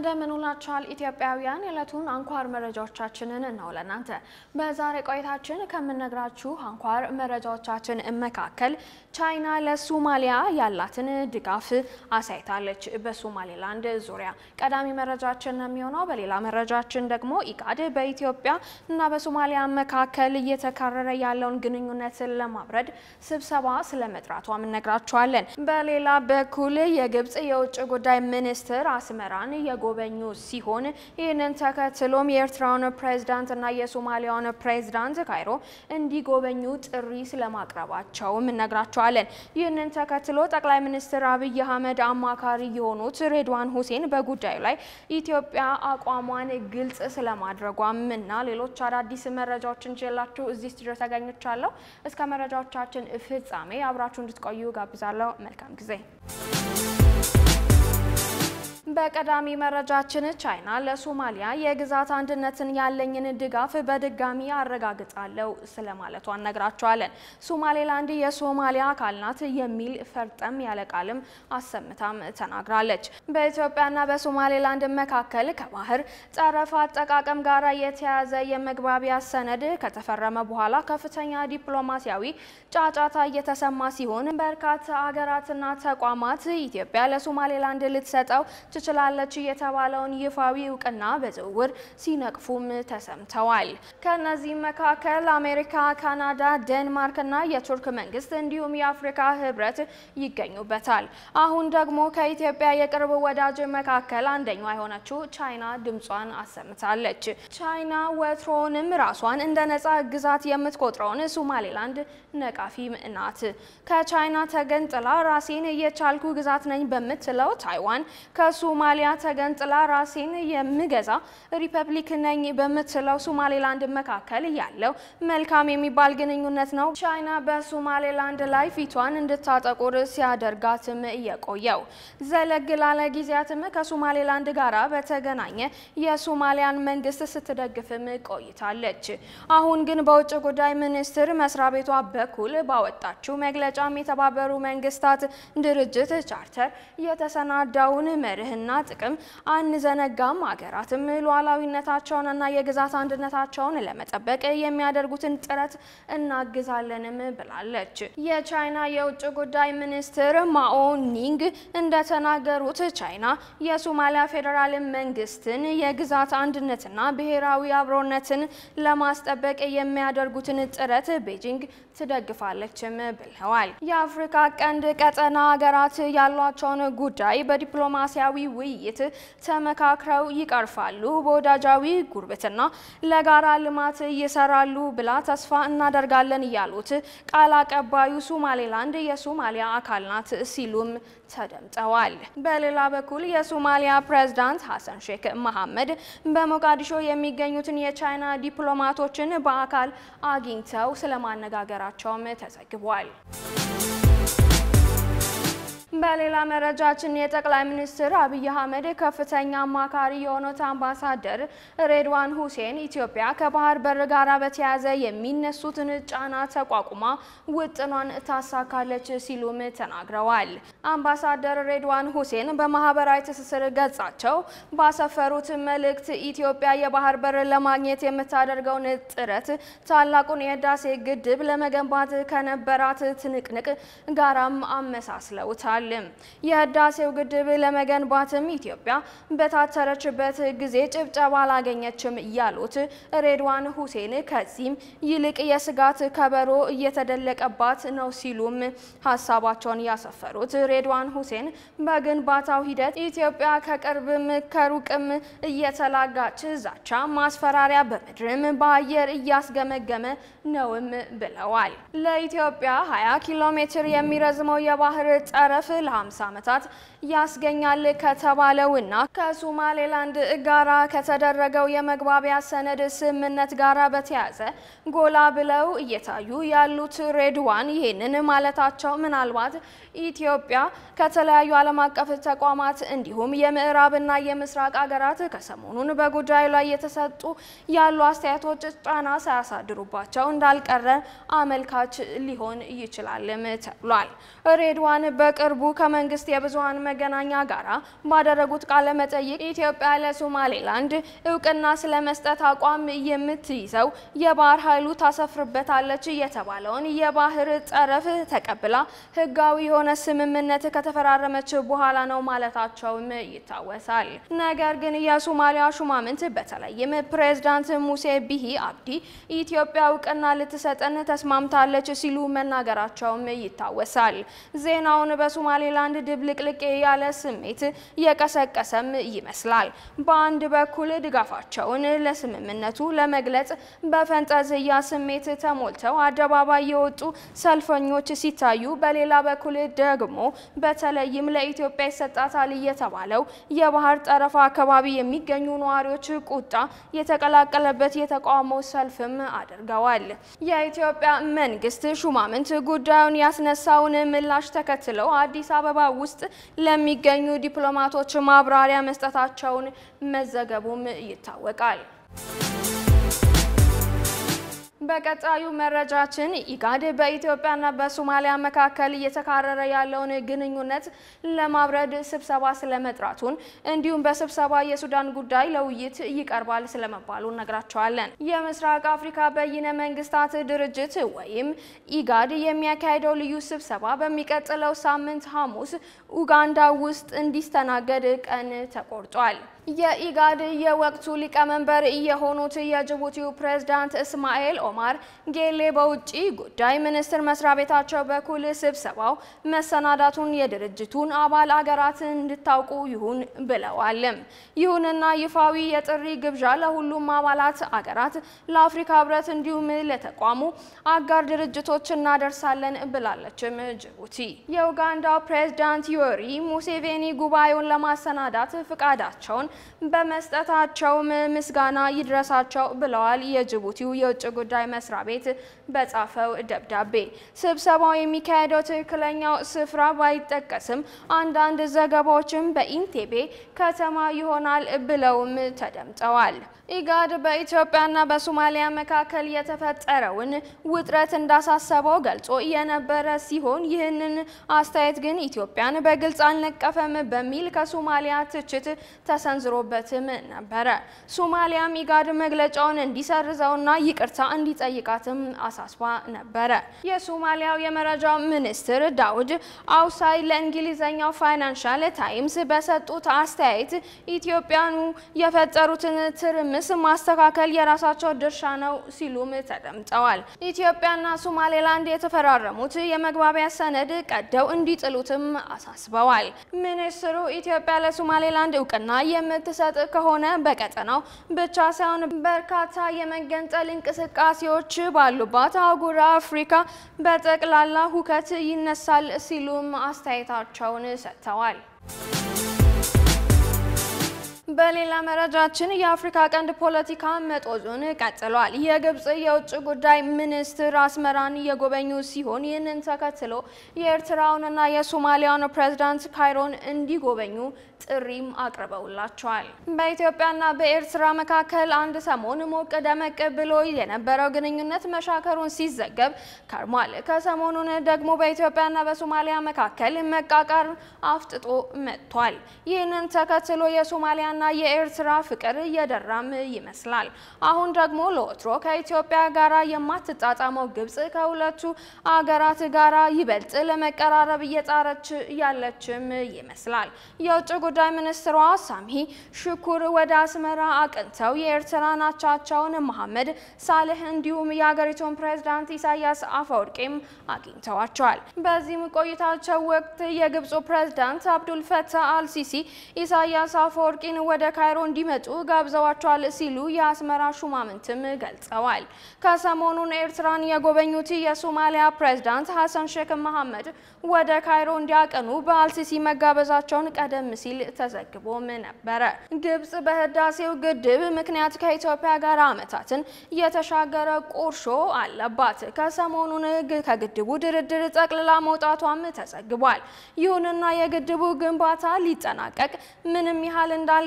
እንደምን ውላችኋል ኢትዮጵያውያን። የዕለቱን አንኳር መረጃዎቻችንን ነው ለእናንተ በዛሬ ቆይታችን ከምነግራችሁ አንኳር መረጃዎቻችን መካከል ቻይና ለሶማሊያ ያላትን ድጋፍ አሳይታለች። በሶማሌላንድ ዙሪያ ቀዳሚ መረጃችን የሚሆነው። በሌላ መረጃችን ደግሞ ኢጋድ በኢትዮጵያ እና በሶማሊያ መካከል እየተካረረ ያለውን ግንኙነትን ለማብረድ ስብሰባ ስለመጥራቷም እነግራችኋለን። በሌላ በኩል የግብጽ የውጭ ጉዳይ ሚኒስትር አስመራን የጎበኙ ሲሆን ይህንን ተከትሎም የኤርትራውን ፕሬዝዳንት እና የሶማሊያውን ፕሬዝዳንት ካይሮ እንዲጎበኙ ጥሪ ስለማቅረባቸውም እነግራቸዋለን። ይህንን ተከትሎ ጠቅላይ ሚኒስትር አብይ አህመድ አማካሪ የሆኑት ሬድዋን ሁሴን በጉዳዩ ላይ ኢትዮጵያ አቋሟን ግልጽ ስለማድረጓም እና ሌሎች አዳዲስ መረጃዎችን ይዤላችሁ እዚህ ስቱዲዮ ተገኝቻለሁ። እስከ መረጃዎቻችን ፍጻሜ አብራችሁ እንድትቆዩ ጋብዛለሁ። መልካም ጊዜ። በቀዳሚ መረጃችን ቻይና ለሶማሊያ የግዛት አንድነትን ያለኝን ድጋፍ በድጋሚ አረጋግጣለሁ ስለማለቷ እነግራቸዋለን። ሶማሌላንድ የሶማሊያ አካል ናት የሚል ፈርጠም ያለ ቃልም አሰምታም ተናግራለች። በኢትዮጵያና በሶማሌላንድ መካከል ከባህር ጠረፍ አጠቃቀም ጋር የተያያዘ የመግባቢያ ሰነድ ከተፈረመ በኋላ ከፍተኛ ዲፕሎማሲያዊ ጫጫታ እየተሰማ ሲሆን በርካታ ሀገራትና ተቋማት ኢትዮጵያ ለሶማሌላንድ ልትሰጠው ትችላለች የተባለውን ይፋዊ እውቅና በዝውውር ሲነቅፉም ተሰምተዋል። ከነዚህም መካከል አሜሪካ፣ ካናዳ፣ ዴንማርክ እና የቱርክ መንግስት እንዲሁም የአፍሪካ ህብረት ይገኙበታል። አሁን ደግሞ ከኢትዮጵያ የቅርብ ወዳጅ መካከል አንደኛዋ የሆነችው ቻይና ድምጿን አሰምታለች። ቻይና ወትሮውንም ራሷን እንደ ነጻ ግዛት የምትቆጥረውን ሶማሌላንድ ነቃፊም ናት። ከቻይና ተገንጥላ ራሴን የቻልኩ ግዛት ነኝ በምትለው ታይዋን ከሶማሊያ ተገንጥላ ራሴን የምገዛ ሪፐብሊክ ነኝ በምትለው ሶማሌላንድ መካከል ያለው መልካም የሚባል ግንኙነት ነው ቻይና በሶማሌላንድ ላይ ፊቷን እንድታጠቁር ሲያደርጋትም የቆየው። ዘለግ ላለ ጊዜያትም ከሶማሌላንድ ጋራ በተገናኘ የሶማሊያን መንግስት ስትደግፍም ቆይታለች። አሁን ግን በውጭ ጉዳይ ሚኒስቴር መስሪያ ቤቷ በኩል ባወጣችው መግለጫም የተባበሩ መንግስታት ድርጅት ቻርተር የተሰናዳውን መርህና ጥቅም አንዘነጋም፣ ሀገራትም ሉዓላዊነታቸውንና የግዛት አንድነታቸውን ለመጠበቅ የሚያደርጉትን ጥረት እናግዛለንም ብላለች። የቻይና የውጭ ጉዳይ ሚኒስትር ማኦ ኒንግ እንደተናገሩት ቻይና የሶማሊያ ፌዴራል መንግስትን የግዛት አንድነትና ብሔራዊ አብሮነትን ለማስጠበቅ የሚያደርጉትን ጥረት ቤጂንግ ትደግፋለችም ብለዋል። የአፍሪካ ቀንድ ቀጠና ሀገራት ያሏቸውን ጉዳይ በዲፕሎማሲያዊ ውይይት ተመካክረው ይቀርፋሉ፣ በወዳጃዊ ጉርብትና ለጋራ ልማት ይሰራሉ ብላ ተስፋ እናደርጋለን ያሉት ቃል አቀባዩ ሶማሌላንድ የሶማሊያ አካል ናት ሲሉም ተደምጠዋል። በሌላ በኩል የሶማሊያ ፕሬዝዳንት ሀሰን ሼክ መሐመድ በሞቃዲሾ የሚገኙትን የቻይና ዲፕሎማቶችን በአካል አግኝተው ስለማነጋገራቸውም ተዘግቧል። በሌላ መረጃችን የጠቅላይ ሚኒስትር አብይ አህመድ ከፍተኛ አማካሪ የሆኑት አምባሳደር ሬድዋን ሁሴን ኢትዮጵያ ከባህር በር ጋር በተያያዘ የሚነሱትን ጫና ተቋቁማ ውጥኗን ታሳካለች ሲሉም ተናግረዋል። አምባሳደር ሬድዋን ሁሴን በማህበራዊ ትስስር ገጻቸው ባሰፈሩት መልእክት ኢትዮጵያ የባህር በር ለማግኘት የምታደርገውን ጥረት ታላቁን የህዳሴ ግድብ ለመገንባት ከነበራት ትንቅንቅ ጋራም አመሳስለውታል። የህዳሴው ግድብ ለመገንባትም ኢትዮጵያ በታተረችበት ጊዜ ጭብጨባ አላገኘችም ያሉት ሬድዋን ሁሴን ከዚህም ይልቅ የስጋት ከበሮ እየተደለቀባት ነው ሲሉም ሀሳባቸውን ያሰፈሩት ሬድዋን ሁሴን በግንባታው ሂደት ኢትዮጵያ ከቅርብም ከሩቅም እየተላጋች ዛቻ፣ ማስፈራሪያ በምድርም በአየር እያስገመገመ ነውም ብለዋል። ለኢትዮጵያ 20 ኪሎ ሜትር የሚረዝመው የባህር ጠረፍ ለ50 ዓመታት ያስገኛል ከተባለውና ከሶማሌላንድ ጋራ ከተደረገው የመግባቢያ ሰነድ ስምምነት ጋራ በተያያዘ ጎላ ብለው እየታዩ ያሉት ሬድዋን ይህንን ማለታቸው ምናልባት ኢትዮጵያ ከተለያዩ ዓለም አቀፍ ተቋማት እንዲሁም የምዕራብና የምስራቅ ሀገራት ከሰሞኑን በጉዳዩ ላይ የተሰጡ ያሉ አስተያየቶች ጫና ሳያሳድሩባቸው እንዳልቀረ አመልካች ሊሆን ይችላልም ተብሏል። ሬድዋን በቅርቡ በቅርቡ ከመንግስት የብዙሀን መገናኛ ጋራ ባደረጉት ቃለ መጠይቅ ኢትዮጵያ ለሶማሌላንድ እውቅና ስለመስጠት አቋም የምትይዘው የባህር ኃይሉ ታሰፍርበታለች የተባለውን የባህር ጠረፍ ተቀብላ ህጋዊ የሆነ ስምምነት ከተፈራረመች በኋላ ነው ማለታቸውም ይታወሳል። ነገር ግን የሶማሊያ ሹማምንት በተለይም ፕሬዝዳንት ሙሴ ቢሂ አብዲ ኢትዮጵያ እውቅና ልትሰጠን ተስማምታለች ሲሉ መናገራቸውም ይታወሳል። ዜናውን በሶማሌላንድ ድብልቅልቅ ያለ ስሜት የቀሰቀሰም ይመስላል። በአንድ በኩል ድጋፋቸውን ለስምምነቱ ለመግለጽ በፈንጠዝያ ስሜት ተሞልተው አደባባይ የወጡ ሰልፈኞች ሲታዩ፣ በሌላ በኩል ደግሞ በተለይም ለኢትዮጵያ ይሰጣታል የተባለው የባህር ጠረፍ አካባቢ የሚገኙ ነዋሪዎች ቁጣ የተቀላቀለበት የተቃውሞ ሰልፍም አድርገዋል። የኢትዮጵያ መንግስት ሹማምንት ጉዳዩን ያስነሳውን ምላሽ ተከትለው አዲስ አበባ ውስጥ ለሚገኙ ዲፕሎማቶች ማብራሪያ መስጠታቸውን መዘገቡም ይታወቃል። በቀጣዩ መረጃችን ኢጋድ በኢትዮጵያና በሶማሊያ መካከል እየተካረረ ያለውን ግንኙነት ለማብረድ ስብሰባ ስለመጥራቱን እንዲሁም በስብሰባ የሱዳን ጉዳይ ለውይይት ይቀርባል ስለመባሉ እነግራቸዋለን። የምስራቅ አፍሪካ በይነ መንግስታት ድርጅት ወይም ኢጋድ የሚያካሄደው ልዩ ስብሰባ በሚቀጥለው ሳምንት ሐሙስ ኡጋንዳ ውስጥ እንዲስተናገድ ቀን ተቆርጧል። የኢጋድ የወቅቱ ሊቀመንበር የሆኑት የጅቡቲው ፕሬዝዳንት እስማኤል ኦማር ጌሌ በውጭ ጉዳይ ሚኒስቴር መስሪያ ቤታቸው በኩል ስብሰባው መሰናዳቱን የድርጅቱን አባል አገራት እንድታውቁ ይሁን ብለዋልም። ይሁንና ይፋዊ የጥሪ ግብዣ ለሁሉም አባላት አገራት፣ ለአፍሪካ ህብረት እንዲሁም ለተቋሙ አጋር ድርጅቶች እናደርሳለን ብላለችም ጅቡቲ። የኡጋንዳው ፕሬዝዳንት ዮሪ ሙሴቬኒ ጉባኤውን ለማሰናዳት ፍቃዳቸውን በመስጠታቸውም ምስጋና ይድረሳቸው ብለዋል። የጅቡቲው የውጭ ጉዳይ መስሪያ ቤት በጻፈው ደብዳቤ ስብሰባው የሚካሄደው ትክክለኛው ስፍራ ባይጠቀስም አንዳንድ ዘገባዎችም በኢንቴቤ ከተማ ይሆናል ብለውም ተደምጠዋል። ኢጋድ በኢትዮጵያና በሶማሊያ መካከል የተፈጠረውን ውጥረት እንዳሳሰበው ገልጾ የነበረ ሲሆን ይህንን አስተያየት ግን ኢትዮጵያን በግልጽ አልነቀፈም በሚል ከሶማሊያ ትችት ተሰንዝሮበትም ነበረ። ሶማሊያም ኢጋድ መግለጫውን እንዲሰርዘውና ይቅርታ እንዲጠይቃትም አሳስባ ነበረ። የሶማሊያው የመረጃ ሚኒስትር ዳውድ አውሳይ ለእንግሊዝኛው ፋይናንሻል ታይምስ በሰጡት አስተያየት ኢትዮጵያኑ የፈጠሩትን ትርምስ ማስተካከል የራሳቸው ድርሻ ነው ሲሉም ተደምጠዋል። ኢትዮጵያና ሶማሌላንድ የተፈራረሙት የመግባቢያ ሰነድ ቀደው እንዲጥሉትም አሳስበዋል። ሚኒስትሩ ኢትዮጵያ ለሶማሌላንድ እውቅና የምትሰጥ ከሆነ በቀጠናው ብቻ ሳይሆን በርካታ የመገንጠል እንቅስቃሴዎች ባሉባት አህጉረ አፍሪካ በጠቅላላ ሁከት ይነሳል ሲሉም አስተያየታቸውን ሰጥተዋል። በሌላ መረጃችን የአፍሪካ ቀንድ ፖለቲካ መጦዙን ቀጥሏል። የግብጽ የውጭ ጉዳይ ሚኒስትር አስመራን የጎበኙ ሲሆን ይህንን ተከትሎ የኤርትራውንና የሶማሊያውን ፕሬዝዳንት ካይሮን እንዲጎበኙ ጥሪም አቅርበውላቸዋል። በኢትዮጵያና በኤርትራ መካከል አንድ ሰሞን ሞቅ ደመቅ ብሎ የነበረው ግንኙነት መሻከሩን ሲዘገብ ከርሟል። ከሰሞኑን ደግሞ በኢትዮጵያና በሶማሊያ መካከል መቃቃር አፍጥጦ መጥቷል። ይህንን ተከትሎ የሶማሊያና የኤርትራ ፍቅር እየደራም ይመስላል። አሁን ደግሞ ለወትሮ ከኢትዮጵያ ጋራ የማትጣጣመው ግብጽ ከሁለቱ አገራት ጋራ ይበልጥ ለመቀራረብ እየጣረች ያለችም ይመስላል። የውጭ ጉዳይ ሚኒስትሯ ሳምሂ ሽኩር ወደ አስመራ አቅንተው የኤርትራን አቻቸውን መሐመድ ሳልህ እንዲሁም የሀገሪቱን ፕሬዝዳንት ኢሳያስ አፈወርቂም አግኝተዋቸዋል። በዚህም ቆይታቸው ወቅት የግብፁ ፕሬዝዳንት አብዱል ፈታህ አልሲሲ ኢሳያስ አፈወርቂን ወደ ካይሮ እንዲመጡ ጋብዘዋቸዋል ሲሉ የአስመራ ሹማምንትም ገልጸዋል። ከሰሞኑን ኤርትራን የጎበኙት የሶማሊያ ፕሬዝዳንት ሀሰን ሼክ መሐመድ ወደ ካይሮ እንዲያቀኑ በአልሲሲ መጋበዛቸውን ቀደም ሲል ተዘግቦም ነበረ። ግብጽ በህዳሴው ግድብ ምክንያት ከኢትዮጵያ ጋር ዓመታትን የተሻገረ ቁርሾ አለባት። ከሰሞኑን ከግድቡ ድርድር ጠቅልላ መውጣቷም ተዘግቧል። ይሁንና የግድቡ ግንባታ ሊጠናቀቅ ምንም ያህል እንዳልቀ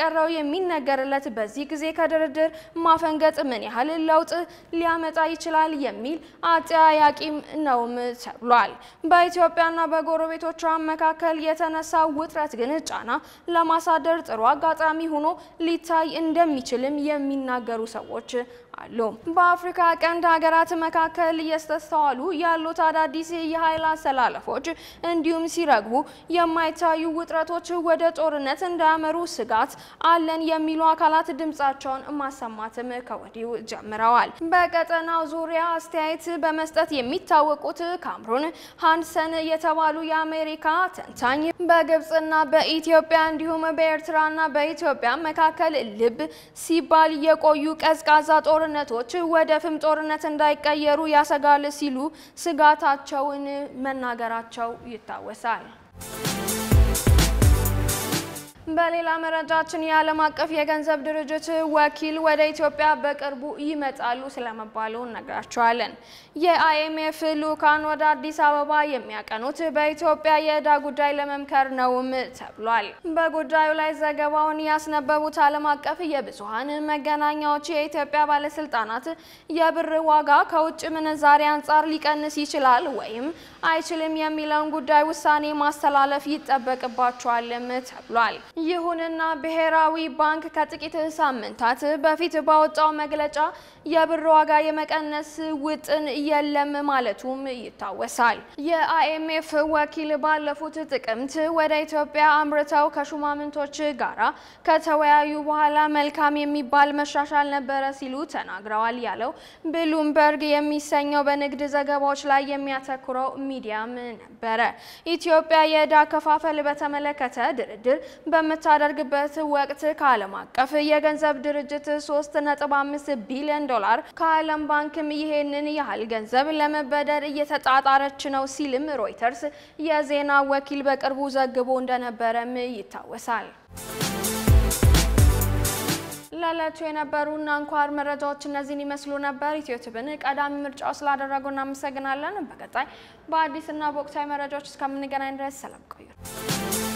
የቀረው የሚነገርለት በዚህ ጊዜ ከድርድር ማፈንገጥ ምን ያህል ለውጥ ሊያመጣ ይችላል የሚል አጠያያቂም ነውም ተብሏል። በኢትዮጵያና በጎረቤቶቿ መካከል የተነሳው ውጥረት ግን ጫና ለማሳደር ጥሩ አጋጣሚ ሆኖ ሊታይ እንደሚችልም የሚናገሩ ሰዎች አሉ። በአፍሪካ ቀንድ ሀገራት መካከል እየተስተዋሉ ያሉት አዳዲስ የኃይል አሰላለፎች እንዲሁም ሲረግቡ የማይታዩ ውጥረቶች ወደ ጦርነት እንዳያመሩ ስጋት አለን የሚሉ አካላት ድምጻቸውን ማሰማትም ከወዲሁ ጀምረዋል። በቀጠናው ዙሪያ አስተያየት በመስጠት የሚታወቁት ካምሩን ሃንሰን የተባሉ የአሜሪካ ተንታኝ በግብጽና በኢትዮጵያ እንዲሁም በኤርትራና በኢትዮጵያ መካከል ልብ ሲባል የቆዩ ቀዝቃዛ ጦርነቶች ወደ ፍም ጦርነት እንዳይቀየሩ ያሰጋል ሲሉ ስጋታቸውን መናገራቸው ይታወሳል። በሌላ መረጃችን የዓለም አቀፍ የገንዘብ ድርጅት ወኪል ወደ ኢትዮጵያ በቅርቡ ይመጣሉ ስለመባሉ እነግራቸዋለን። የአይኤምኤፍ ልኡካን ወደ አዲስ አበባ የሚያቀኑት በኢትዮጵያ የዕዳ ጉዳይ ለመምከር ነውም ተብሏል። በጉዳዩ ላይ ዘገባውን ያስነበቡት ዓለም አቀፍ የብዙሃን መገናኛዎች የኢትዮጵያ ባለስልጣናት የብር ዋጋ ከውጭ ምንዛሬ አንጻር ሊቀንስ ይችላል ወይም አይችልም የሚለውን ጉዳይ ውሳኔ ማስተላለፍ ይጠበቅባቸዋልም ተብሏል። ይሁንና ብሔራዊ ባንክ ከጥቂት ሳምንታት በፊት ባወጣው መግለጫ የብር ዋጋ የመቀነስ ውጥን የለም ማለቱም ይታወሳል። የአይኤምኤፍ ወኪል ባለፉት ጥቅምት ወደ ኢትዮጵያ አምርተው ከሹማምንቶች ጋራ ከተወያዩ በኋላ መልካም የሚባል መሻሻል ነበረ ሲሉ ተናግረዋል ያለው ብሉምበርግ የሚሰኘው በንግድ ዘገባዎች ላይ የሚያተኩረው ሚዲያም ነበረ። ኢትዮጵያ የዕዳ አከፋፈል በተመለከተ ድርድር በምታደርግበት ወቅት ከዓለም አቀፍ የገንዘብ ድርጅት 3.5 ቢሊዮን ዶላር ከዓለም ባንክም ይሄንን ያህል ገንዘብ ለመበደር እየተጣጣረች ነው ሲልም ሮይተርስ የዜና ወኪል በቅርቡ ዘግቦ እንደነበረም ይታወሳል። ለዕለቱ የነበሩና አንኳር መረጃዎች እነዚህን ይመስሉ ነበር። ኢትዮትብን ቀዳሚ ምርጫው ስላደረጉ እናመሰግናለን። በቀጣይ በአዲስና በወቅታዊ መረጃዎች እስከምንገናኝ ድረስ ሰላም ቆዩ።